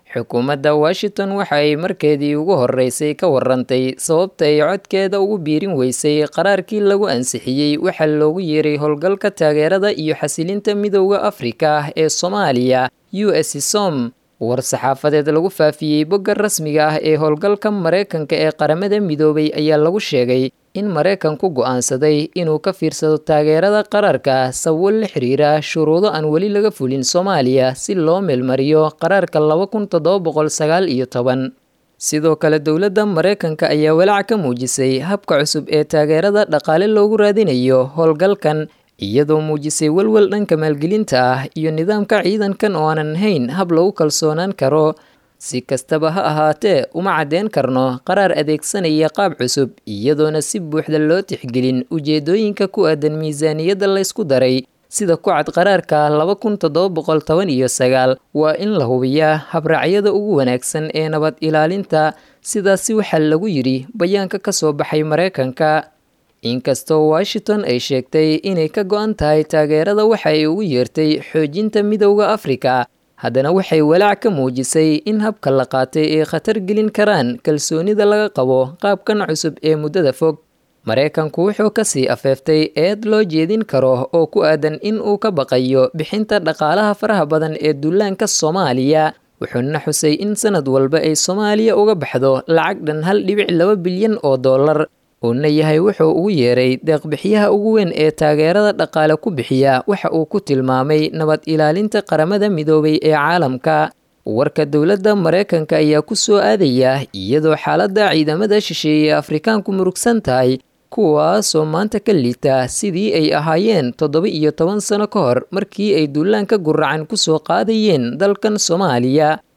xukuumadda washington waxa ay markeedii ugu horreysay ka warantay sababta ay codkeeda ugu biirin weysay qaraarkii lagu ansixiyey waxaa loogu yeeray howlgalka taageerada iyo xasilinta midowda afrika ee soomaaliya u s som war-saxaafadeed lagu faafiyey bogga rasmiga ah ee howlgalka maraykanka ee qaramada midoobay ayaa lagu sheegay in maraykanku go'aansaday inuu ka fiirsado taageerada qaraarka sababo la xiriira shuruudo aan weli laga fulin soomaaliya si loo meelmariyo qaraarka laba kun toddoba boqol sagaal iyo toban sidoo kale dowladda maraykanka ayaa walaac ka muujisay habka cusub ee taageerada dhaqaale loogu raadinayo howlgalkan iyadoo muujisay welwel dhanka maalgelinta ah iyo nidaamka ciidankan oo aanan ahayn hab lagu kalsoonaan karo si kastaba ha ahaatee uma caddeyn karno qaraar adeegsanaya qaab cusub iyadoona si buuxda loo tixgelin ujeedooyinka ku aadan miisaaniyadda laysku daray sida ku cad qaraarka laba kun toddoba boqol toban iyo sagaal waa in la hubiyaa habraacyada ugu wanaagsan ee nabad ilaalinta sidaasi waxaa lagu yidhi bayaanka ka soo baxay maraykanka inkastoo washington ay sheegtay inay ka go-an tahay taageerada waxa ay ugu yeertay xoojinta midowda afrika haddana waxay walaac ka muujisay in habka la qaatay ay khatar gelin karaan kalsoonida laga qabo qaabkan cusub ee muddada fog maraykanku wuxuu kasii afeeftay eed loo jeedin karo oo ku aadan in uu ka baqayo bixinta dhaqaalaha faraha badan ee dullaanka soomaaliya wuxuuna xusay in sanad walba ay soomaaliya uga baxdo lacag dhan hal dhibic laba bilyan oo dollar uuna yahay wuxuu ugu yeeray deeqbixiyaha ugu weyn ee taageerada dhaqaale ku bixiya waxa uu ku tilmaamay nabad ilaalinta qaramada midoobay ee caalamka warka dowladda maraykanka ayaa ku soo aadaya iyadoo xaaladda ciidamada shisheeye afrikaanku murugsan tahay kuwaasoo maanta ka liita sidii ay ahaayeen toddoba iyo toban sano ka hor markii ay duulaanka guracan ku soo qaadayeen dalkan soomaaliya